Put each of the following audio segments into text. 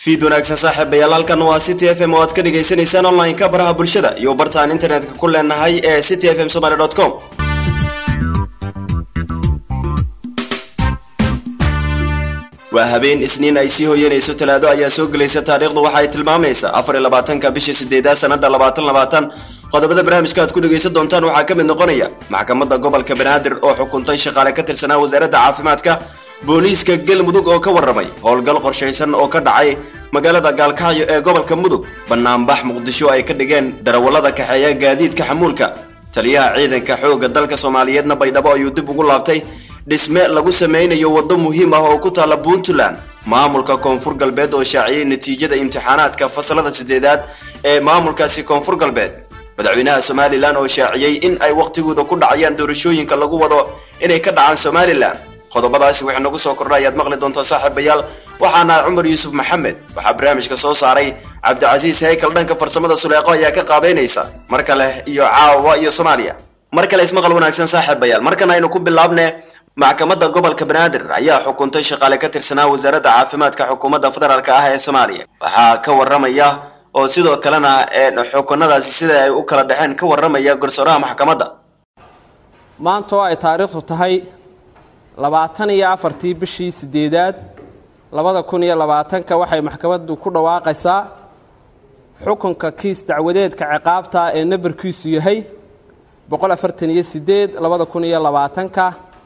fiid wanaagsan saaxiibayaal halkan waa city f m oo aad ka dhagaysanaysaan online-ka baraha bulshada iyo bartaan internetka ku leenahay ee city f m somaly com waa habeen isniin ay sii hoyanayso talaado ayaa soo gelaysa taariikhdu waxa ay tilmaamaysaa afar iyo labaatanka bisha sideedaad sanada labaatan labaatan qodobada barnaamijka aad ku dhegaysan doontaan waxaa ka mid noqonaya maxkamadda gobolka banaadir oo xukuntay shaqaale ka tirsanaa wasaaradda caafimaadka booliiska galmudug oo ka warramay howlgal qorshaysan oo ka dhacay magaalada gaalkacyo ee gobolka mudug banaanbax muqdisho ay ka dhigeen darawallada kaxeeya gaadiidka xamuulka taliyaha ciidanka xoogga dalka soomaaliyeedna baydhabo ayuu dib ugu laabtay dhisme lagu samaynayo waddo muhiim ah oo ku taalla puntland maamulka koonfur galbeed oo shaaciyey natiijada imtixaanaadka fasalada sideedaad ee maamulkaasi koonfur galbeed madaxweynaha somalilan oo shaaciyey in ay wakhtigooda ku dhacayaan doorashooyinka lagu wado inay ka dhacaan somalilan qodobadaasi waxay nagu soo kordha ayaad maqli doontaa saaxiibayaal waxaana cumar yuusuf maxamed waxaa barnaamijka soo saaray cabdicasiis haykal dhanka farsamada suleeqo ayaa ka qaabeynaysa mar kale iyo caawa iyo soomaaliya mar kale ismaqal wanaagsan saaxiibayaal markan aynu ku bilaabne maxkamadda gobolka banaadir ayaa xukuntay shaqaale ka tirsanaa wasaaradda caafimaadka xukuumadda federaalk ah ee soomaaliya waxaa ka waramaya oo sidoo kalena xukunadaasi sida ay u kala dhexeen ka waramaya garsooraha maxkamadda maanta oo ay taariikhdu tahay labaatan iyo afartii bishii sideedaad labada kun iyo labaatanka waxay maxkamaddu ku dhawaaqaysaa xukunka kiis dacwadeedka ciqaabta ee nambarkiisu yahay boqol afartan iyo sideed labada kun iyo labaatanka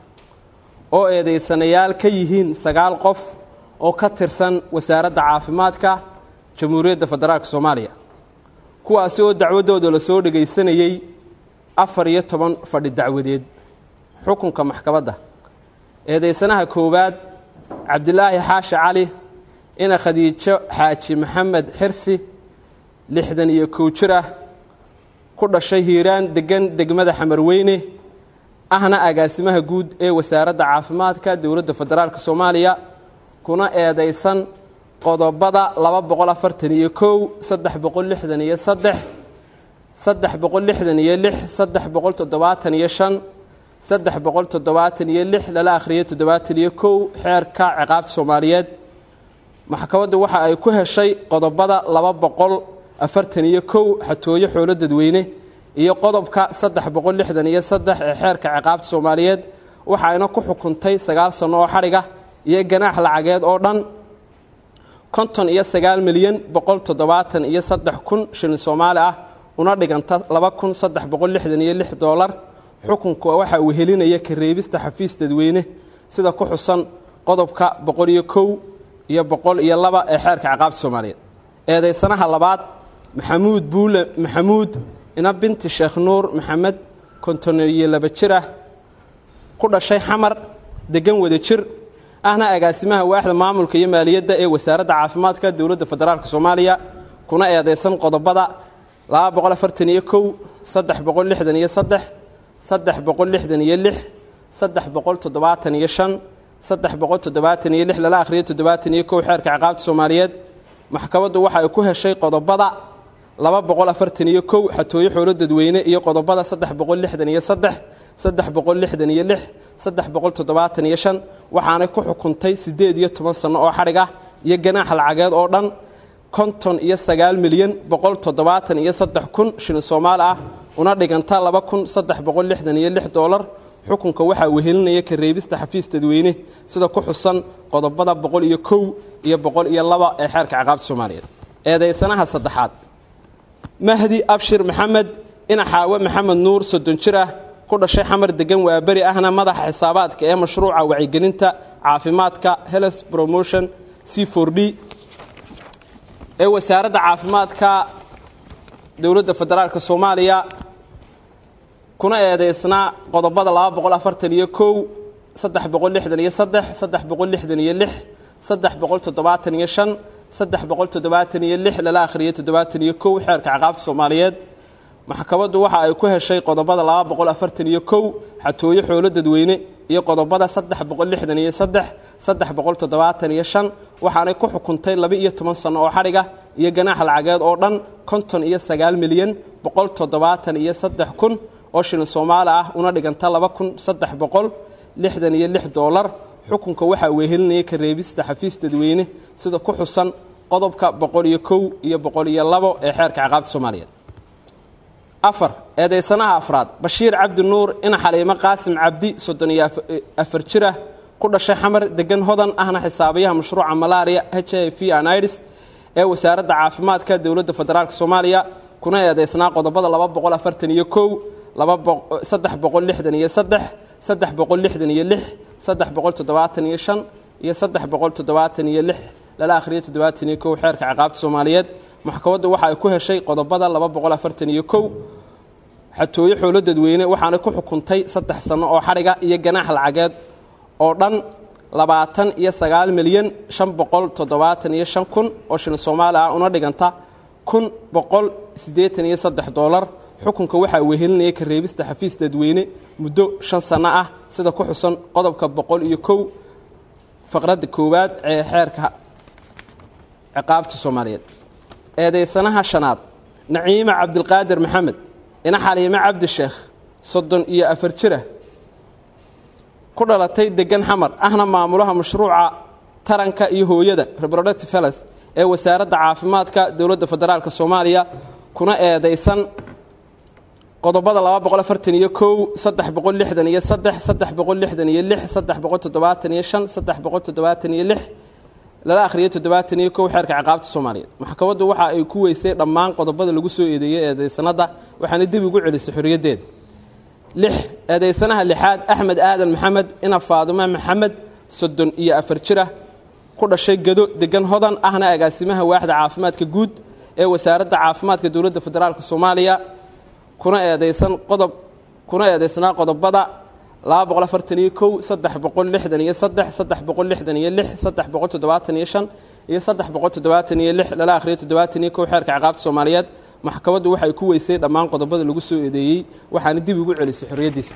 oo eedaysanayaal ka yihiin sagaal qof oo ka tirsan wasaaradda caafimaadka jamhuuriyadda federaalk soomaaliya kuwaasi oo dacwaddooda lasoo dhegaysanayey afar iyo toban fadhi dacwadeed xukunka maxkamadda eedaysanaha koowaad cabdilaahi xaashi cali ina khadiijo xaaji maxamed xirsi lixdan iyo kow jir ah ku dhashay hiiraan deggan degmada xamarweyne ahna agaasimaha guud ee wasaaradda caafimaadka dowladda federaalk soomaaliya kuna eedaysan qodobada laba boqol afartan iyo kow saddex boqol lixdan iyo saddex saddex boqol lixdan iyo lix saddex boqol toddobaatan iyo shan saddex boqol toddobaatan iyo lix lala akhriyo toddobaatan iyo kow xeerka ciqaabta soomaaliyeed maxkamaddu waxa ay ku heshay qodobada laba boqol afartan iyo kow xatooyo xoolo dadweyne iyo qodobka saddex boqol lixdan iyo saddex ee xeerka ciqaabta soomaaliyeed waxayna ku xukuntay sagaal sanno oo xadhiga iyo ganaax lacageed oo dhan konton iyo sagaal milyan boqol toddobaatan iyo saddex kun shilin soomaali ah una dhiganta laba kun saddex boqol lixdan iyo lix doolar xukunka waxa uu helinaya kareebista xafiis dadweyne sida ku xusan qodobka boqol iyo kow iyo boqol iyo laba ee xeerka ciqaabta soomaaliyeed eedaysanaha labaad maxamuud buule maxamuud ina binti sheekh nuur maxamed konton iyo laba jir ah ku dhashay xamar degan wada jir ahna agaasimaha waaxda maamulka iyo maaliyadda ee wasaaradda caafimaadka dowladda federaalk soomaaliya kuna eedaysan qodobada laba boqol afartan iyo kow saddex boqol lixdan iyo saddex saddex boqol lixdan iyo lix saddex boqol toddobaatan iyo shan saddex boqol toddobaatan iyo lix lala akhriyo toddobaatan iyo kow xeerka ciqaabta soomaaliyeed maxkamaddu waxa ay ku heshay qodobada laba boqol afartan iyo kow xatooyo xoolo dadweyne iyo qodobada saddex boqol lixdan iyo saddex saddex boqol lixdan iyo lix saddex boqol toddobaatan iyo shan waxaanay ku xukuntay siddeed iyo toban sanno oo xadhig ah iyo ganaax lacageed oo dhan konton iyo sagaal milyan boqol toddobaatan iyo saddex kun shilin soomaali ah una dhiganta laba kun saddex boqol lixdan iyo lix doolar xukunka waxaa wehelinaya kareebista xafiis dadweyne sida ku xusan qodobada boqol iyo kow iyo boqol iyo laba ee xeerka ciqaabta soomaaliyeed eedaysanaha saddexaad mahdi abshir maxamed ina xaawe maxamed nuur soddon jir ah ku dhashay xamar degan waaberi ahna madaxa xisaabaadka ee mashruuca wacyigelinta caafimaadka health promotion c for d ee wasaaradda caafimaadka dowladda federaalk soomaaliya kuna eedaysnaa qodobada laba boqol afartan iyo kow saddex boqol lixdan iyo saddex saddex boqol lixdan iyo lix saddex boqol toddobaatan iyo shan saddex boqol toddobaatan iyo lix lala akhriyo toddobaatan iyo kow xeerka ciqaabta soomaaliyeed maxkamaddu waxa ay ku heshay qodobada laba boqol afartan iyo kow xatooyo xoolo dadweyne iyo qodobada saddex boqol lixdan iyo saddex saddex boqol toddobaatan iyo shan waxaanay ku xukuntay laba iyo toban sanno oo xadhiga iyo ganaax lacageed oo dhan konton iyo sagaal milyan boqol toddobaatan iyo saddex kun oo shilin soomaali ah una dhiganta laba kun saddex boqol lixdan iyo lix doolar xukunka waxaa wehelinaya kareebista xafiis dadweyne sida ku xusan qodobka boqol iyo kow iyo boqol iyo labo ee xeerka ciqaabta soomaaliyeed afar eedaysanaha afraad bashiir cabdi nuur ina xaliimo qaasim cabdi soddon iyo afar jirah ku dhashay xamar degan hodan ahna xisaabiyaha mashruuca malaria h i v anidis ee wasaaradda caafimaadka dowladda federaalk soomaaliya kuna eedaysnaa qodobada laba boqol afartan iyo kow saddex boqol lixdan iyo saddex saddex boqol lixdan iyo lix saddex boqol toddobaatan iyo shan iyo saddex boqol toddobaatan iyo lix lala akhriyo toddobaatan iyo kow xeerka ciqaabta soomaaliyeed maxkamaddu waxa ay ku heshay qodobada laba boqol afartan iyo kow xatooyo xoolo dadweyne waxaana ku xukuntay saddex sanno oo xadhiga iyo ganaax lacageed oo dhan labaatan iyo sagaal milyan shan boqol toddobaatan iyo shan kun oo shilin soomaali ah una dhiganta kun boqol siddeetan iyo saddex doolar xukunka waxaa wehelinaya ka reebista xafiis dadweyne muddo shan sanno ah sida ku xusan qodobka boqol iyo kow faqradda koowaad ee xeerka ciqaabta soomaaliyeed eedaysanaha shanaad naciime cabdilqaadir maxamed ina xaliime cabdi sheekh soddon iyo afar jirah ku dhalatay degan xamar ahna maamulaha mashruuca taranka iyo hooyada reproductive health ee wasaaradda caafimaadka dowladda federaalk soomaaliya kuna eedaysan qodobada laba boqol afartan iyo kow saddex boqol lixdan iyo saddex saddex boqol lixdan iyo lix saddex boqol toddobaatan iyo shan saddex boqol toddobaatan iyo lix lala akhriyo toddobaatan iyo kow xeerka ciqaabta soomaaliyeed maxkamaddu waxa ay ku weysay dhammaan qodobada lagu soo eedeeyey eedaysanada waxaana dib ugu celisay xorriyaddeeda lix eedaysanaha lixaad axmed aadan maxamed ina faadume maxamed soddon iyo afar jirah ku dhashay gado degan hodan ahna agaasimaha waaxda caafimaadka guud ee wasaaradda caafimaadka dowladda federaalk soomaaliya kuna eedaysan qodob kuna eedaysnaa qodobada laba boqol afartan iyo kow saddex boqol lixdan iyo saddex saddex boqol lixdan iyo lix saddex boqol toddobaatan iyo shan iyo saddex boqol toddobaatan iyo lix lala akhriyo toddobaatan iyo kow xeerka ciqaabta soomaaliyeed maxkamaddu waxay ku weysay dhammaan qodobada lagu soo eedeeyey waxaana dib ugu celisay xorriyaddiisa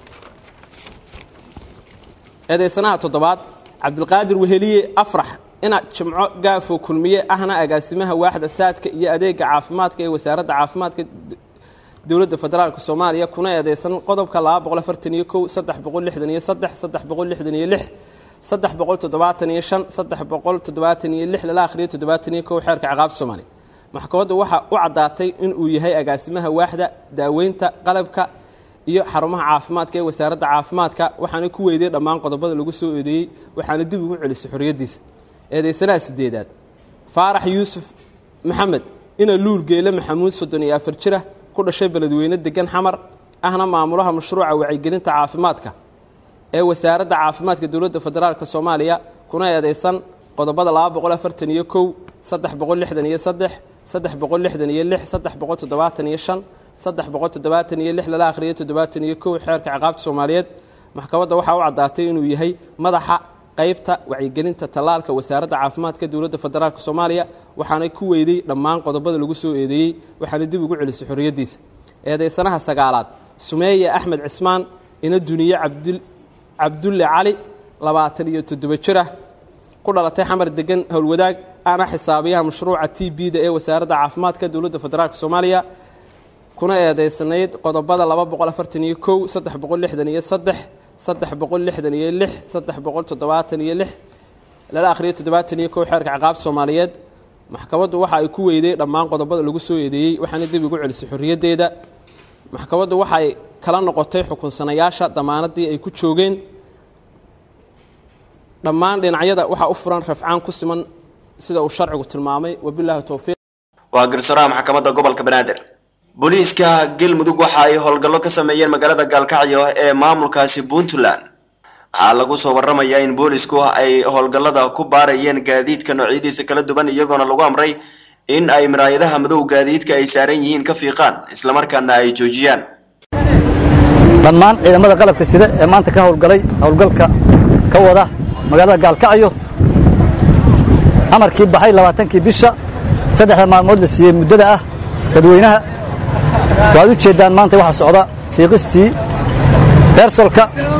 eedaysanaha toddobaad cabdilqaadir weheliye afrax ina jimco gaafo kulmiye ahna agaasimaha waaxda saadka iyo adeega caafimaadka ee wasaaradda caafimaadka dowladda federaalk soomaaliya kuna eedeysan qodobka laba boqol afartan iyo kow saddex boqol lixdan iyo saddex saddex boqol lixdan iyo lix saddex boqol toddobaatan iyo shan saddex boqol toddobaatan iyo lix lala akhriyo toddobaatan iyo kow xeerka ciqaabta soomaaliya maxkamaddu waxaa u caddaatay inuu yahay agaasimaha waaxda daaweynta qalabka iyo xarumaha caafimaadka ee wasaaradda caafimaadka waxaana ku weyday dhammaan qodobada lagu soo eedeeyey waxaana dib ugu celisay xorriyaddiisa eedaysanaha sideedaad faarax yuusuf maxamed ina luul geele maxamuud soddon iyo afar jirah ku dhashay beledweyne degan xamar ahna maamulaha mashruuca wacyigelinta caafimaadka ee wasaaradda caafimaadka dowladda federaalk soomaaliya kuna eedeysan qodobada laba boqol afartan iyo kow saddex boqol lixdan iyo saddex saddex boqol lixdan iyo lix saddex boqol toddobaatan iyo shan saddex boqol toddobaatan iyo lix lala akhriyo toddobaatan iyo kow xeerka ciqaabta soomaaliyeed maxkamadda waxaa u caddaatay inuu yahay madaxa qaybta wacyigelinta tallaalka wasaaradda caafimaadka dowladda federaalk soomaaliya waxaana ku weyday dhammaan qodobada lagu soo eedeeyey waxaana dib ugu celisay xorriyaddiisa eedaysanaha sagaalaad sumeeye axmed cismaan ina duniye cabdulle cali labaatan iyo toddobo jirah ku dhalatay xamar degan howlwadaag ana xisaabiyaha mashruuca t b-da ee wasaaradda caafimaadka dowladda federaalk soomaaliya kuna eedeysanayd qodobada laba boqol afartan iyo kow saddex boqol lixdan iyo saddex saddex boqol lixdan iyo lix saddex boqol toddobaatan iyo lix lala akhriyo toddobaatan iyo kow xeerka ciqaabta soomaaliyeed maxkamaddu waxa ay ku weyday dhammaan qodobada lagu soo eedeeyey waxaana dib ugu celisay xorriyaddeeda maxkamaddu waxay kala noqotay xukunsanayaasha damaanadii ay ku joogeen dhammaan dhinacyada waxaa u furan rafcaan ku siman sida uu sharcigu tilmaamay wabilaahi towfiiq waa garsooraha maxkamadda gobolka banaadir booliiska galmudug waxa ay howlgallo ka sameeyeen magaalada gaalkacyo ee maamulkaasi puntland waxaa lagu soo waramayaa in boolisku ay howlgallada ku baarayeen gaadiidka noocyadiisa kala duwan iyagoona lagu amray in ay miraayadaha madow gaadiidka ay saaran yihiin ka fiiqaan islamarkaana ay joojiyaan dhammaan ciidamada qalabka sida ee maanta ka howlgalay howlgalka ka wada magaalada gaalkacyo amarkii baxay labaatankii bisha saddexda maalmood la siiyey muddada ah dadweynaha waad u jeeddaan maanta waxaa socda fiiqistii beersolka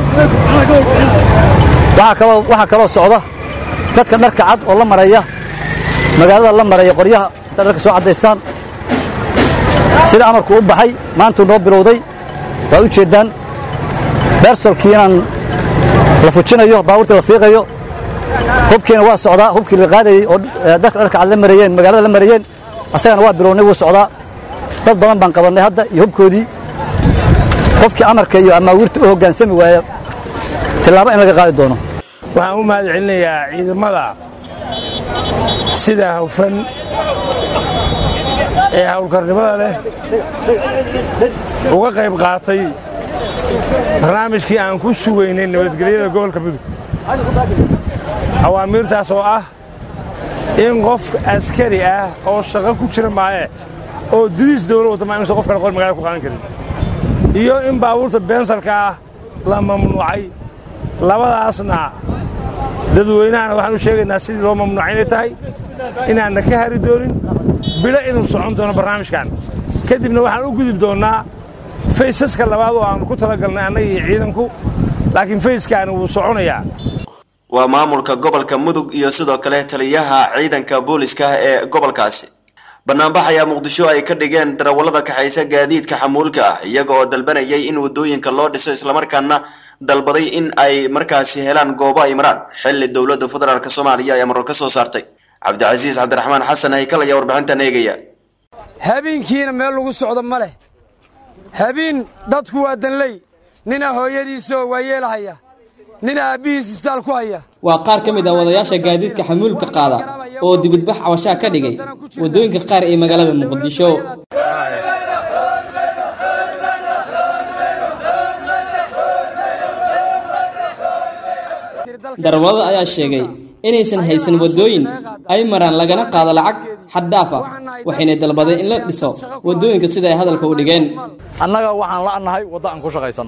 waxaa kaloo socda dadka dharka cad oo la maraya magaalada la maraya qoryaha hadday dharka soo caddaystaan sida amarku u baxay maantuu noo bilowday waad u jeeddaan beersolkii inaan la fujinayo baabuurtii la fiiqayo hubkiina waa socdaa hubkii la qaadayey oo dadka dharka cad la marayeen magaalada la marayeen asagana waa bilownay wuu socdaa dad badan baan qabannay hadda iyo hubkoodii qofkii amarka iyo amaawiirta u hoggaansami waaya tillaabo in laga qaadi doono waxaan u mahad celinayaa ciidamada sida hawfan ee hawlkarnimada leh uga qayb qaatay barnaamijkii aan ku sugaynay nabadgelyada gobolka mudug awaamiirtaas oo ah in qof askari ah oo shaqo ku jira maaye oo didiis dawla wata maa inuusan qof kale qor magaalada ku qaadan karin iyo in baabuurta beensalka ah la mamnuucay labadaasna dadweynahana waxaan u sheegaynaa sidii loo mamnuucay inay tahay inaanna ka hari doonin bilo inuu socon doono barnaamijkan kadibna waxaan u gudub doonnaa faysaska labaad oo aannu ku talagalnay annaga iyo ciidanku laakiin fayskaani wuu soconayaa waa maamulka gobolka mudug iyo sidoo kale taliyaha ciidanka booliska ee gobolkaasi banaanbax ayaa muqdisho ay ka dhigeen darawallada kaxaysa gaadiidka xamuulka ah iyaga oo dalbanayay in waddooyinka loo dhiso islamarkaana dalbaday in ay markaasi helaan goobo ay maraan xilli dowladda federaalk soomaaliya ayaa maror ka soo saartay cabdicasiis cabdiraxmaan xasan haykal ayaa warbixintan eegaya habeenkiina meel lagu socdo ma leh habeen dadku waa danley nina hooyadiisoo waa yeelahaya nin aabbihiis isbitaal ku haya waa qaar ka mid ah wadayaasha gaadiidka xamuulka qaada oo dibadbax cabashaa ka dhigay waddooyinka qaar ee magaalada muqdisho darawallada ayaa sheegay inaysan haysan waddooyin ay maraan lagana qaado lacag xad dhaaf ah waxayna dalbadeen in la dhiso waddooyinka sida ay hadalka u dhigeen annaga waxaan la'nahay wadda aan ku shaqaysanno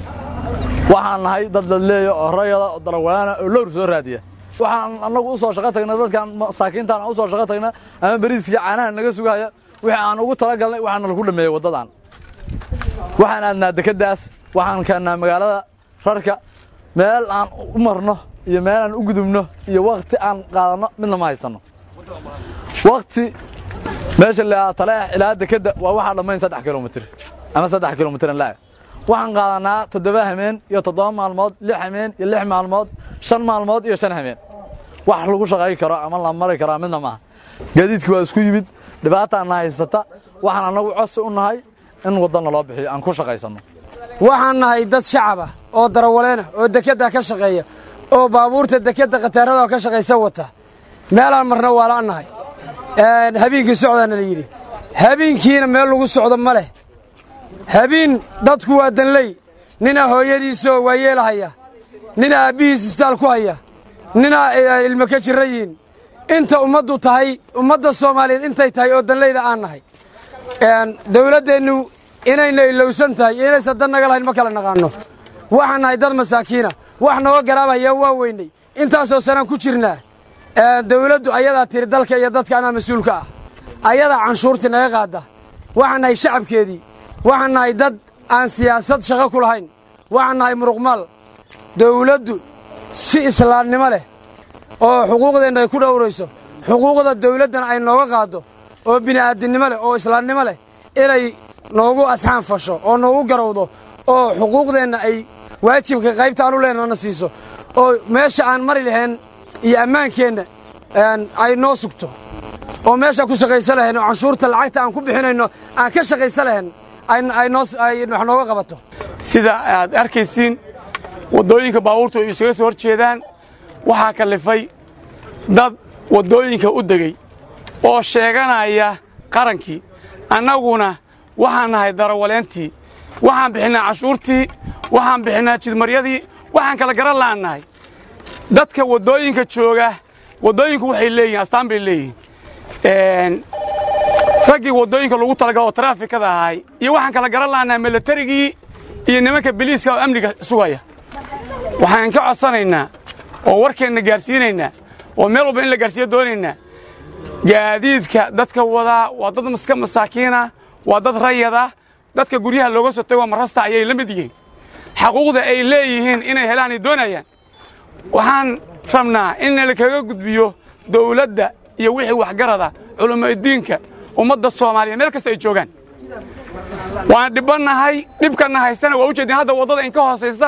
waxaan nahay dad dadleeya oo rayada oo darawaana oo lowr soo raadiya waxaan annagu u soo shaqo tagna dadkaan masaakiintaan aan u soo shaqo tagna ama beriiskii caanaha naga sugaya wixii aan ugu talagalnay waxaana lagu dhameeyey waddadan waxaan aadnaa dekeddaas waxaan keennaa magaalada rarka meel aan u marno iyo meel aan u gudubno iyo wakhti aan qaadanno midna ma haysanno wakhti meesha la taleex ilaa dekedda waa waxaa dhammayn saddex kilomitir ama saddex kilomitir laa waxaan qaadanaa toddoba hameen iyo toddoba maalmood lix hameen iyo lix maalmood shan maalmood iyo shan hameen wax lagu shaqay karo ama la mari karaa midna maaha gaadiidkii waa isku yimid dhibaataana haysata waxaan annagu cosi u nahay in waddanna loo bixiyo aan ku shaqaysanno waxaan nahay dad shacaba oo darawaleena oo dekedda ka shaqeeya oo baabuurta dekedda khataarada ka shaqaysa wata meelaan marna waa la'nahay habeenkii socdaana la yidhi habeenkiina meel lagu socdo ma leh habeen dadku waa danley nina hooyadiisoo waa yeelahaya nina aabbihiis isbitaal ku haya nina ilmo ka jirra yihin inta ummaddu tahay ummadda soomaaliyeed intay tahay oo danleyda aan nahay dawladdeennu inayna ilowsan tahay iyo inaysan dan naga lahayn ma kala naqaanno waxaan nahay dad masaakiina wax nooga garaabaya waa weynay intaasoo sanaan ku jirnaa dawladdu ayadaa tiri dalka iyo dadka anaa mas-uulka ah ayadaa canshuurtii naga qaadda waxaan nahay shacabkeedii waxaan nahay dad aan siyaasad shaqo ku lahayn waxaan nahay muruqmaal dawladdu si islaamnimo leh oo xuquuqdeenna ay ku dhowrayso xuquuqda dawladdana ay nooga qaaddo oo bini'aadinimo leh oo islaamnimo leh inay noogu asxaan fasho oo noogu garowdo oo xuquuqdeenna ay waajibka qaybta aanu leenana siiso oo meesha aan mari lahayn iyo ammaankeenna ay noo sugto oo meeshaan ku shaqaysa lahayn oo canshuurta lacagta aan ku bixinayno aan ka shaqaysa lahayn ay wax nooga qabato sida aad arkaysiin waddooyinka baabuurtu ay isaga soo hor jeedaan waxaa kallifay dad waddooyinka u degey oo sheeganaya qarankii annaguna waxaan nahay darawaleentii waxaan bixinnaa cashuurtii waxaan bixinnaa jidmaryadii waxaan kala garan la'aan nahay dadka waddooyinka jooga waddooyinku waxay leeyihin astaan bay leeyihiin raggii waddooyinka lagu talagalo oo taraafikada ahay iyo waxaan kala garan la'annahay milatarigii iyo nimanka biliiska oo amniga sugaya waxaan ka codsanaynaa oo warkeenna gaarsiinaynaa oo meel walba in la gaarsiiyo doonaynaa gaadiidka dadka wadaa waa dad iska masaakiina waa dad rayada dadka guryaha looga soo tago marasta ayay la mid yihiin xaquuqda ay leeyihiin inay helaan ay doonayaan waxaan rabnaa in lakaga gudbiyo dawladda iyo wixii waxgarada culammaadiinka ummadda soomaaliya meel kasta ay joogaan waan dhibbannahay dhibkanna haystana waa u jeedin hadda waddada inka hoosaysa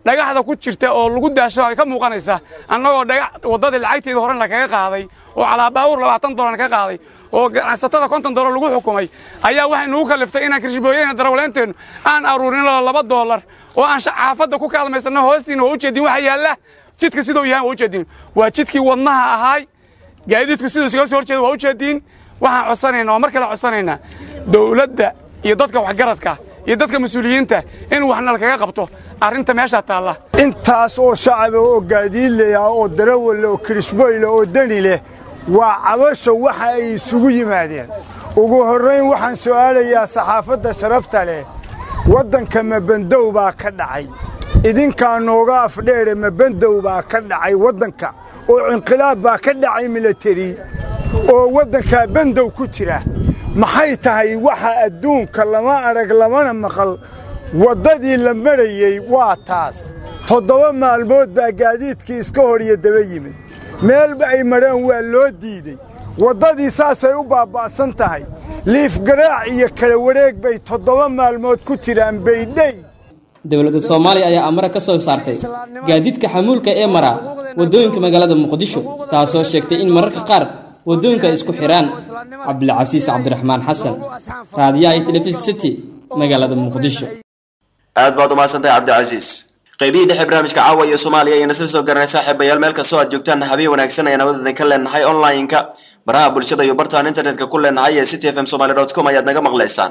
dhagaxda ku jirta oo lagu daasho ay ka muuqanaysa annagoo dhagax waddadii lacagteeda horena kaga qaaday oo calaabaawur labaatan dolar ka qaaday oo ganacsatada konton dolar lagu xukumay ayaa waxay nugu kalliftay inaan kirshibooyeyna darawaleynteennu aan aruurin laba doolar oo aan xaafadda ku kaalmaysanno hoostiina waa u jeedin waxa yaalla jidka siduu yahay waa u jeedin waa jidkii wadnaha ahaay gaadiidku siduu isaga soo horjeeda waa u jeediin waxaan codsanaynaa oo mar kale codsanaynaa dawladda iyo dadka waxgaradka iyo dadka mas-uuliyiinta in waxna lakaga qabto arrinta meeshaa taalla intaas oo shacaba oo gaadiidlaya oo darawalla oo kirishboyle oo deni leh waa cabasho waxa ay isugu yimaadeen ugu horrayn waxaan su'aalayaa saxaafadda sharafta leh waddanka mabandow baa ka dhacay idinkaa nooga afdheere mabandow baa ka dhacay waddanka oo inqilaab baa ka dhacay milateri oo waddankaa bandow ku jira maxay tahay waxa adduunka lama arag lamana maqal waddadii la marayey waa taas toddoba maalmood baa gaadiidkii iska hor iyo daba yimid meelba ay mareen waa loo diidey waddadii saasay u baaba'san tahay liifgaraac iyo kala wareeg bay toddoba maalmood ku jiraan baydhey dowladda soomaaliya ayaa amare ka soo saartay gaadiidka xamuulka ee mara waddooyinka magaalada muqdisho taasoo sheegtay in mararka qaar waddooyinka ay isku xidhaan cabdilcasiis cabdiraxmaan xasan raadiyaha iyo telefishin city magaalada muqdisho aad baad umahadsantahay cabdicasiis qaybihii dhexe barnaamijka caawa iyo soomaaliya ayayna sila soo garanay saaxiibayaal meel kastoo aad joogtaan habeen wanaagsan ayaan awadoodan ka leenahay online-ka baraha bulshada iyo bartaan internetka ku leenahay ee city f m somaly dot com ayaad naga maqlaysaan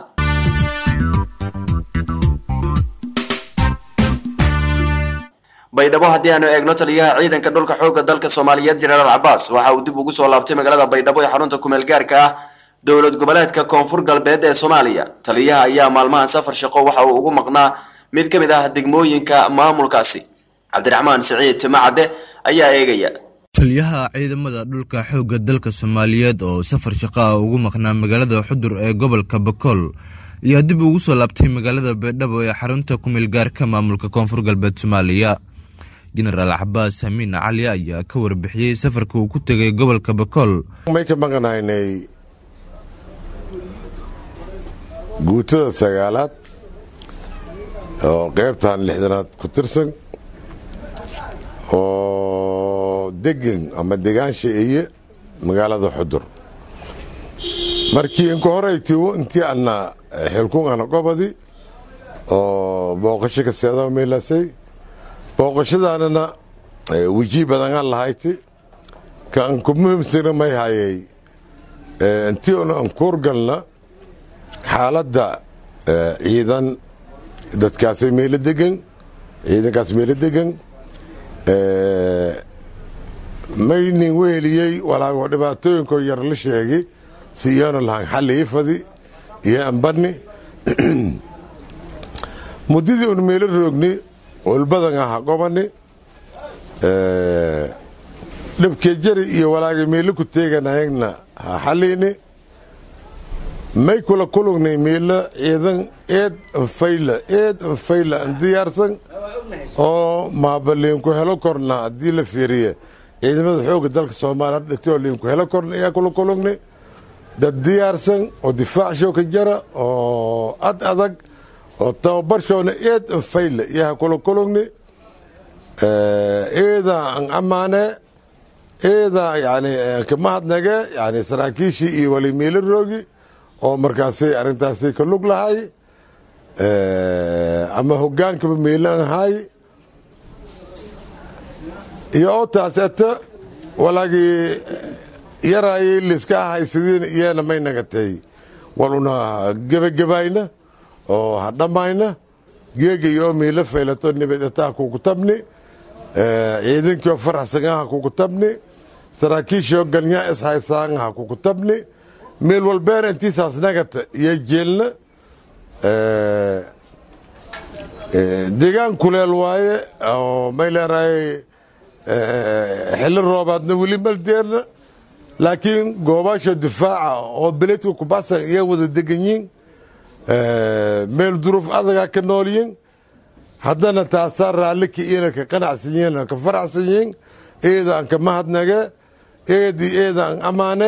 baydhabo haddii aanu eegno taliyaha ciidanka dhulka xoogga dalka soomaaliyeed jenaraal cabaas waxa uu dib ugu soo laabtay magaalada baydhabo ee xarunta kumeel gaarka ah dowlad goboleedka koonfur galbeed ee soomaaliya taliyaha ayaa maalmahan safar shaqo waxa uu ugu maqnaa mid ka mid ah degmooyinka maamulkaasi cabdiraxmaan siciid timacadde ayaa eegaya taliyaha ciidamada dhulka xoogga dalka soomaaliyeed oo safar shaqo ah ugu maqnaa magaalada xudur ee gobolka bakool ayaa dib ugu soo laabtay magaalada baydhabo ee xarunta kumeel gaarka maamulka koonfur galbeed soomaaliya jenaraal cabaas hamiin cali ayaa ka warbixiyey safarka uu ku tegay gobolka bakool may ka maqanaynay guutada sagaalaad oo qaybtan lixdanaad ku tirsan oo degan ama degaansha eye magaalada xudur markii inka horeytiwo intii ana xilkungana gobadi oo booqasho ka seeda meelasay booqashadaanana weji badanaan lahayti ka an ku muhiimsana may hayay intii una ankuurgalna xaaladda ciidan dadkaasay meelo degan ciidankaas meelo degan maynin weheliyey walaago dhibaatooyinkoo yar la sheegay si iyoona lahan xalli ifadi iyo ambani muddadii un meelo roogni olbadan aha gobani dhibkee jari iyo walaagay meelo ku teeganayagna ha xalliini may kula kulugnay meelo ciidan eed anfayla eed anfayla an diyaarsan oo maabaliinku helo korna haddii la fiiriye ciidamada xoogga dalka soomaaliya dhitoo liinku helo korna ayaa kula kulugnay dad diyaarsan oo difaacshow ka jara oo ad adag oo tababarshoona eed anfayla iyaha kula kulugni eedaa an ammaane eedaa yani kamahadnage yani saraakiishii iyo wali meelo roogi oo markaasay arrintaasay ka lug lahay ama hogaankaba meelan ahay iyo oo taas ata walaagii yaraayay liska haysadeen iyana may nagatay waluna gebagebayna oo ha dhammayna geega iyo meelo faylato nibadataa kugu tabni ciidankiio faraxsangaha kugu tabni saraakiishio galnyaa ishaysaangaha kugu tabni meel walbeena intiisaas nagata iyo jeelna deegaan kuleel waaye oo may leerahay xilli roobaadna weli maldeerna laakiin goobaasha difaaca oo beledka kubaxsan iya wada degan yiin meel duruuf adagaa ka nool yiin haddana taasaa raallika iyana ka qanacsan yihin ka faraxsan yihin eedaan ka mahadnage eedii eedaan ammaane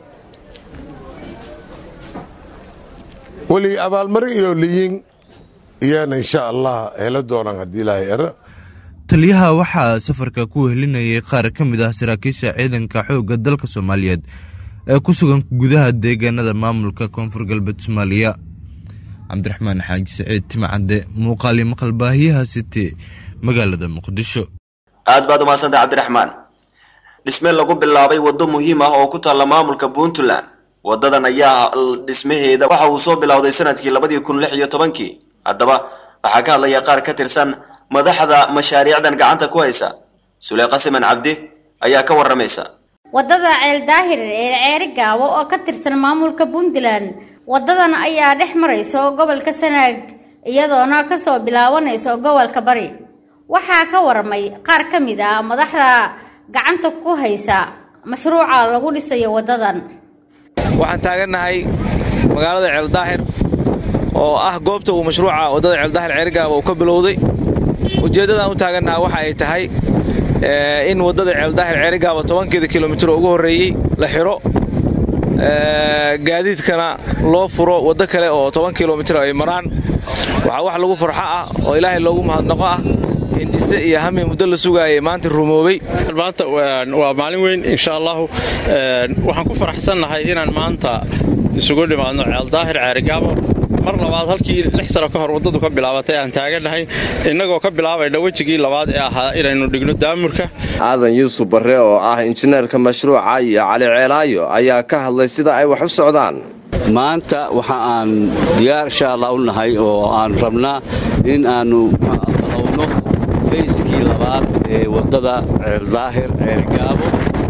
weli abaalmarin iyo liyin iyana insha allah helo doonaan haddii ilaahay era taliyaha waxaa safarka ku wehelinayay qaar ka mid ah saraakiisha ciidanka xoogga dalka soomaaliyeed ee ku sugan gudaha deegaanada maamulka koonfur galbeed soomaaliya cabdiraxmaan xaaji saciid timacadde muuqaali maqal baahiyaha city magaalada muqdisho aad baad umahadsantay cabdiraxmaan dhisme lagu bilaabay waddo muhiim ah oo ku taalla maamulka puntland waddadan ayaa dhismaheeda waxa uu soo bilowday sanadkii labadii kun lix iyo tobankii haddaba waxaa ka hadlaya qaar ka tirsan madaxda mashaariicdan gacanta ku haysa suleyqa siman cabdi ayaa ka waramaysa waddada ceel daahir ee ceeri gaabo oo ka tirsan maamulka puntland waddadan ayaa dhex marayso gobolka sanaag iyadoona kasoo bilaabanayso gobolka bari waxaa ka waramay qaar ka mid ah madaxda gacanta ku haysa mashruuca lagu dhisayo waddadan waxaan taagannahay magaalada ceeldaahir oo ah goobta uu mashruuca waddada ceeldaahir ceerigaaba uu ka bilowday ujeeddadaan u taagannaha waxa ay tahay in waddada ceeldaahir ceerigaaba tobankeeda kilomitir oo ugu horreeyey la xidho gaadiidkana loo furo waddo kale oo toban kilomitir ay maraan waxaa wax lagu farxo ah oo ilaahay loogu mahadnaqo ah hindise iyo hami muddo la sugaayay maanta rumoobay maanta waa maalin weyn insha allahu waxaan ku faraxsannahay inaan maanta isugu dhimaadno ceeldaahir ceerigaabo mar labaad halkii lix sano ka hor waddadu ka bilaabatay aan taagannahay innagoo ka bilaabayna wejigii labaad ee ahaa inaynu dhigno daamurka aadan yuusuf barre oo ah injineerka mashruuca iyo cali ceelaayo ayaa ka hadlay sida ay wax u socdaan maanta waxa aan diyaar insha allah u nahay oo aan rabnaa in aannu balowno fayskii labaad ee waddada ceeldaahir ceelgaabo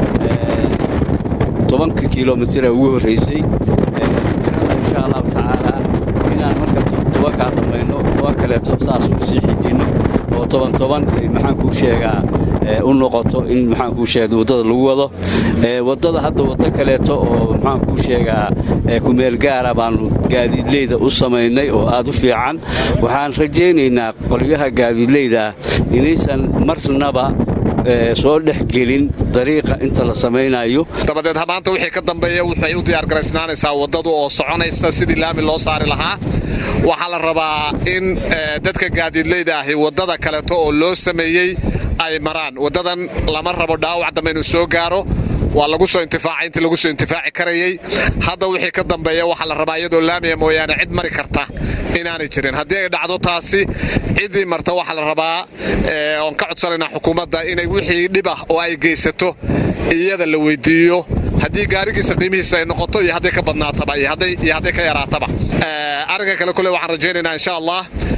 tobanka kilomitir ee ugu horraysay insha allahu tacaala inaan marka tobankaa dhammayno toban kaleeto saas u sii xijinno oo toban toban maxaan kuu sheegaa u noqoto in maxaan kuu sheega waddada lagu wado waddada hadda waddo kaleeto oo maxaan kuu sheegaa kumeel gaara baannu gaadiidleyda u samaynay oo aad u fiican waxaan rajaynaynaa qolyaha gaadiidleyda inaysan marnaba soo dhex gelin dariiqa inta la samaynayo dabadeed maanta wixii ka dambeeya waxay u diyaargaraysnaanaysaa waddadu oo soconaysa sidii laami loo saari lahaa waxaa la rabaa in dadka gaadiidleyda ahi waddada kaleeto oo loo sameeyey ay maraan waddadan lama rabo dhaawac dambe inuu soo gaaro waa lagu soo intifaacay intii lagu soo intifaaci karayey hadda wixii ka dambeeya waxaa la rabaa iyadoo laamiya mooyaane cid mari karta inaanay jirin haddii ay dhacdo taasi ciddii marta waxaa la rabaa oon ka codsanaynaa xukuumadda inay wixii dhib ah oo ay geysato iyada la weydiiyo haddii gaarigiisa qiimihiisa ay noqoto iyo hadday ka badnaataba iyo hadday ka yaraataba arrinka kale kule waxaan rajaynaynaa insha allah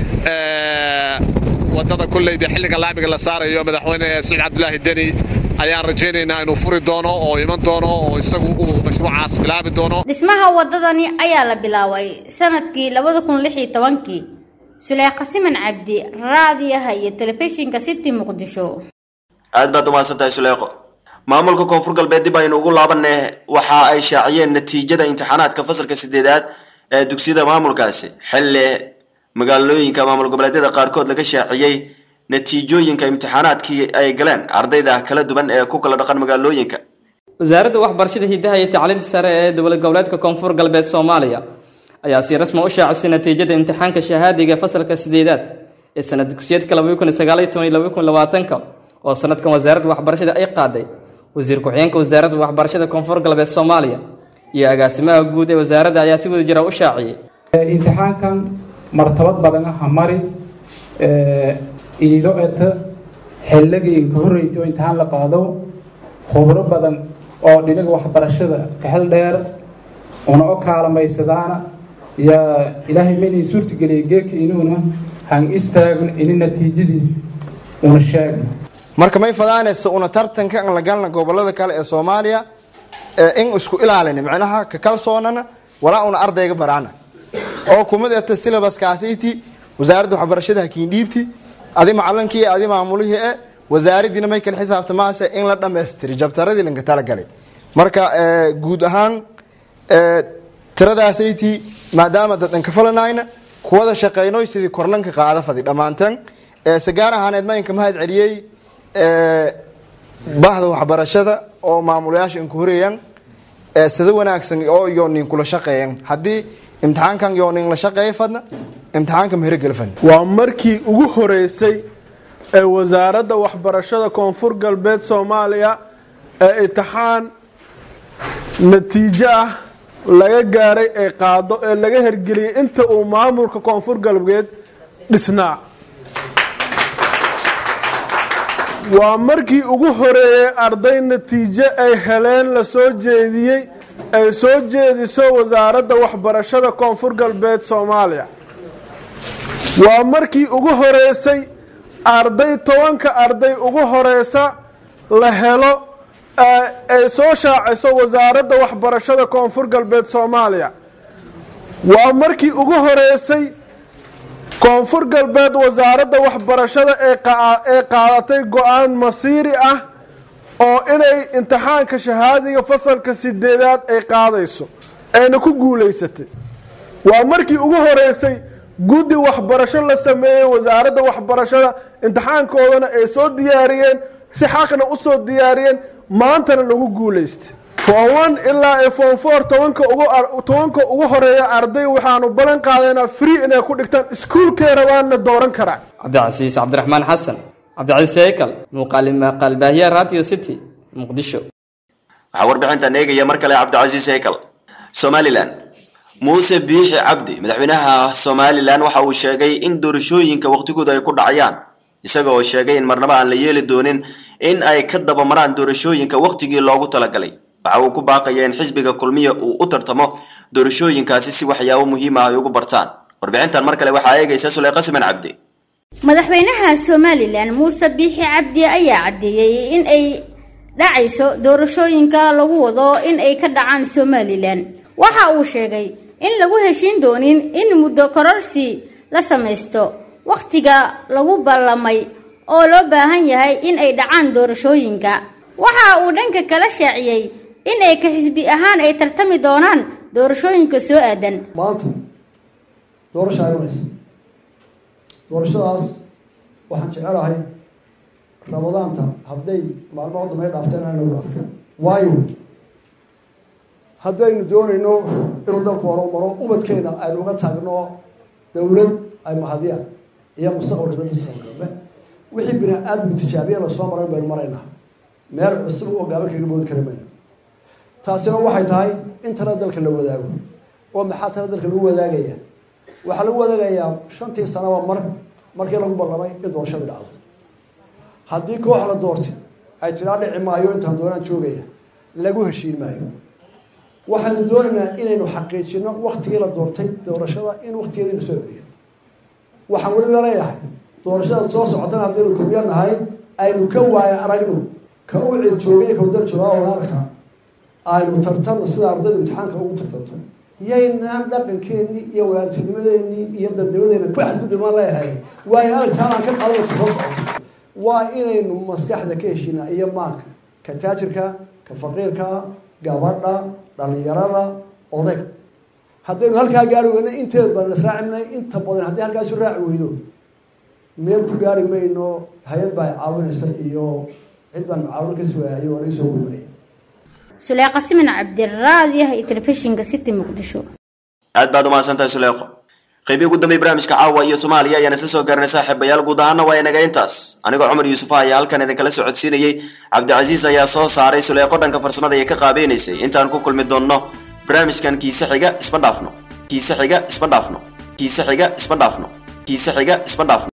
waddada kulleyda xilliga laamiga la saarayo madaxweyne saciid cabdulaahi deni ayaan rajaynaynaa inuu furi doono oo iman doono oo isagu uu mashruucaas bilaabi doono dhismaha waddadani ayaa la bilaabay sanadkii labada kun lix iyo tobankii suleekha siman cabdi raadiyaha iyo telefishinka city muqdisho aad baad umahadsantahay suleeqo maamulka koonfur galbeed dib aynu ugu laabanay waxa ay shaaciyeen natiijada imtixaanaadka fasalka sideedaad ee dugsiyada maamulkaasi xilli magaalooyinka maamul goboleedyada qaarkood laga shaaciyey natiijooyinka imtixaanaadkii ay galeen ardayda kala duwan ee ku kala dhaqan magaalooyinka wasaaradda waxbarashada hidaha iyo tacliinta sare ee dowlad goboleedka koonfur galbeed soomaaliya ayaa si rasmi u shaacisay natiijada imtixaanka shahaadiga fasalka sideedaad ee sanad dugsiyeedka ka oo sanadkan wasaaradda waxbarashada ay qaaday wasiir ku-xigeenka wasaaradda waxbarashada koonfur galbeed soomaaliya iyo agaasimaha guud ee wasaaradda ayaa si wada jira u shaaciyey imtixaankan martabad badan aha mari iido eta xilligii inka horreysay oo imtixaan la qaado khubro badan oo dhinaga waxbarashada kaxel dheer una o kaalamaysadana yaa ilaahay maynay suurtageliyay geeka inuuna han istaagno ini natiijadiis una sheegno marka may fadaanaysa una tartanka aan la galna gobolada kale ee soomaaliya in isku ilaalina micnaha ka kalsoonana walaa una ardayga baraana oo kumadeeta silabaskaasiti wasaaradda waxbarashada hakiindhiibti adi macalinkii adi maamulihii e wasaaradiina may kala xisaabtamaase in la dhammaystiri jabtaradii lanka talagalay marka guud ahaan tiradaasaytii maadaama dadan ka falanayna kuwada shaqaynoy sidii korlanka qaada fadi dhammaanteen sagaar ahaaneed maynka mahad celiyey bahda waxbarashada oo maamulayaasha inku horeeyaan sida wanaagsan oo iyo nin kula shaqeeyan haddii imtixaankan yoonin la shaqeeya fadna imtixaanka mahirogeli fadna waa markii ugu horeysay ee wasaaradda waxbarashada koonfur galbeed soomaaliya ee imtixaan natiijo ah laga gaaray ee qaado ee laga hergeliyey inta uu maamulka koonfur galbeed dhisnaa waa markii ugu horeeyey arday natiijo ay heleen la soo jeediyey ay soo jeediso wasaaradda waxbarashada koonfur galbeed soomaaliya waa markii ugu horeysay arday tobanka arday ugu horeysa la helo ay soo shaaciso wasaaradda waxbarashada koonfur galbeed soomaaliya waa markii ugu horeysay koonfur galbeed wasaaradda waxbarashada ee qaadatay go-aan masiiri ah oo inay imtixaanka shahaadiga fasalka sideedaad ay qaadayso ayna ku guulaysatay waa markii ugu horeysay guddi waxbarasho la sameeyey wasaaradda waxbarashada imtixaankoodana ay soo diyaariyeen si xaqna usoo diyaariyeen maantana lagu guulaystay form one ilaa form four tobanka ugu tobanka ugu horeeya arday waxaanu ballan qaadaynaa free inay ku dhigtaan iskuulkay rabaanna dooran karaan cabdicasiis cabdiraxmaan xasan cabdicasiis heykal muuqaali maqaalbaahiya radio city muqdisho waxaa warbixintan eegaya mar kale cabdicasiis heykal somalilan muuse biixi cabdi madaxweynaha somalilan waxa uu sheegay in doorashooyinka waqtigooda ay ku dhacayaan isaga oo sheegay in marnaba aan la yeeli doonin in ay ka dabamaraan doorashooyinka waqtigii loogu talagalay waxa uu ku baaqaya in xisbiga kulmiya uu u tartamo doorashooyinkaasi si waxyaabo muhiim ah ay ugu bartaan warbixintan mar kale waxaa eegaysa suleyqa siman cabdi madaxweynaha somalilan muuse biixi cabdi ayaa caddeeyey in ay dhacayso doorashooyinka lagu wado in ay ka dhacaan somalilan waxa uu sheegay in lagu heshiin doonin in muddo kororsi la samaysto wakhtiga lagu ballamay oo loo baahan yahay in ay dhacaan doorashooyinka waxa uu dhanka kala shaaciyey in ay ka xisbi ahaan ay tartami doonaan doorashooyinka soo aadan maanta doorasha imanaysa doorashadaas waxaan jecelahay ramadaanta hadday maalmaha dambe dhaafteen aan nagu dhaafto waayo haddaynu doonayno inuu dalku horumaro ubadkeena aynu uga taagno dowlad ay mahadiyaan iyo mustaqbalka dambe dambe wixii bini aadmu tijaabiya lasoo maray baynu maraynaa meel cusub oo gaaban kaga boodi kara mayno taasina waxay tahay in tala dalka la wadaago oo maxaa tala dalka lagu wadaagaya waxaa lagu wadaagayaa shantii sanaba mar markii lagu ballamay in doorashadii dhacdo haddii koox la doortay ay tiraa dhici maayo intaan doonaan joogaya lagu heshiin maayo waxaynu doonaynaa inaynu xaqiijino waktigii la doortay doorashada in waktigeediinu soo celiyo waxaan weliba leeyahay doorashada soo socotana haddaynu kulmiyo nahay aynu ka waaya aragno ka u cid joogay ka udal joogaa walaalka aynu tartanno sida ardayda imtixaanka ugu tartanto yaynaan dhaqankeennii iyo walaaltinimadeenii iyo dadnimadeena ku xadgudubaan leeyahay waayo aragtaanaan ka qaadana soo socoto waa inaynu maskaxda ka heshiinaa iyo maanka ka taajirka ka faqiirka gabadha dhalinyarada odayg haddaynu halkaa gaari weyno inteed baan israacimnay inta badan haddii halkaasu raaci weydo meel ku gaari mayno hay-ad baa caawinaysa iyo cid baan mucaawin ka sugahayo waa laga soo gurmanay suleeqa siman cabdiraadiah iyo telefishinka city muqdisho aad baad umahadsantahay suleeqo qeybii ugu dambey barnaamijka caawa iyo soomaaliya ayaan isla soo gaarnay saaxiibayaal guud ahaana waa inaga intaas anigoo cumar yuusufa ayaa halkan idinkala soo codsiinayey cabdicasiis ayaa soo saaray suleeqo dhanka farsamada ee ka qaabeynaysay intaan ku kulmi doonno barnaamijkan kiise xiga isma dhaafno kiise xiga isma dhaafno kiise xiga isma dhaafno kiise xiga isma dhaafno